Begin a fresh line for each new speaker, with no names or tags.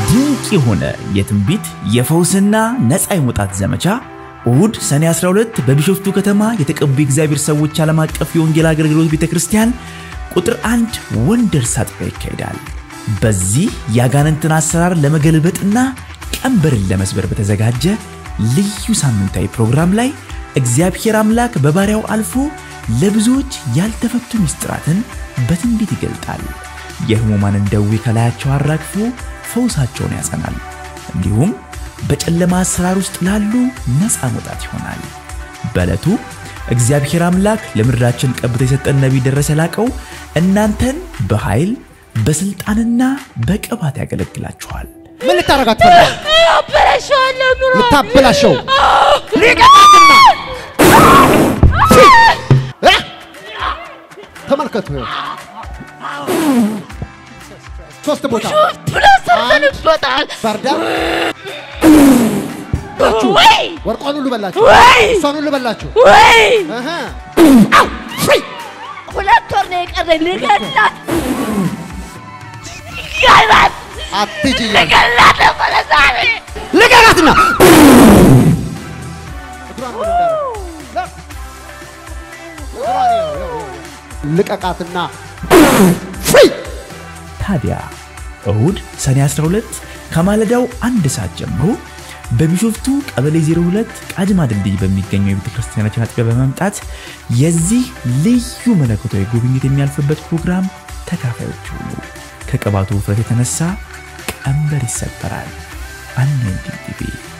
ድንቅ የሆነ የትንቢት የፈውስና ነፃ የመውጣት ዘመቻ እሁድ ሰኔ 12 በቢሾፍቱ ከተማ የተቀቡ የእግዚአብሔር ሰዎች ዓለም አቀፍ የወንጌል አገልግሎት ቤተ ክርስቲያን ቁጥር አንድ ወንደርስ አጥቢያ ይካሄዳል። በዚህ የአጋንንትን አሰራር ለመገልበጥና ቀንበርን ለመስበር በተዘጋጀ ልዩ ሳምንታዊ ፕሮግራም ላይ እግዚአብሔር አምላክ በባሪያው አልፎ ለብዙዎች ያልተፈቱ ምስጢራትን በትንቢት ይገልጣል። የሕሙማንን ደዌ ከላያቸው አራግፎ ፈውሳቸውን ያጸናል። እንዲሁም በጨለማ አሰራር ውስጥ ላሉ ነፃ መውጣት ይሆናል። በዕለቱ እግዚአብሔር አምላክ ለምድራችን ቀብቶ የሰጠን ነቢይ ደረሰ ላቀው እናንተን በኃይል በሥልጣንና በቅባት ያገለግላችኋል።
ምን ልታረጋት ፈልጋል?
አበላሸዋለሁ ኑሮ
ልታበላሸው ሊቀጣትና እ? ተመልከቱ ይኸው። ሶስት ቦታ
ብሎ ሰርተንበታል።
ባርዳ
ወይ
ወርቋን ሁሉ በላችሁ፣
ወይ
እሷን ሁሉ በላችሁ።
ወይ
እህ።
ሁለት ወር ነው የቀረኝ ልገላት ልገላት
አትሂጂ እያለ
ልገላት ነበረ ዛሬ
ልቀቃትና እግሯን ወደ እንዳደረግ። ለ- እግሯን ይኸው፣ ይኸው፣ ይኸው። ልቀቃትና ፍሪ
ታዲያ እሁድ ሰኔ 12 ከማለዳው አንድ ሰዓት ጀምሮ በቢሾፍቱ ቀበሌ 02 ቃጅማ ድልድይ በሚገኘው የቤተ ክርስቲያናችን አጥቢያ በመምጣት የዚህ ልዩ መለኮታዊ ጉብኝት የሚያልፍበት ፕሮግራም ተካፋዮች ሁኑ። ከቅባቱ ውፍረት የተነሳ ቀንበር ይሰበራል። አኖይንቲንግ ቲቪ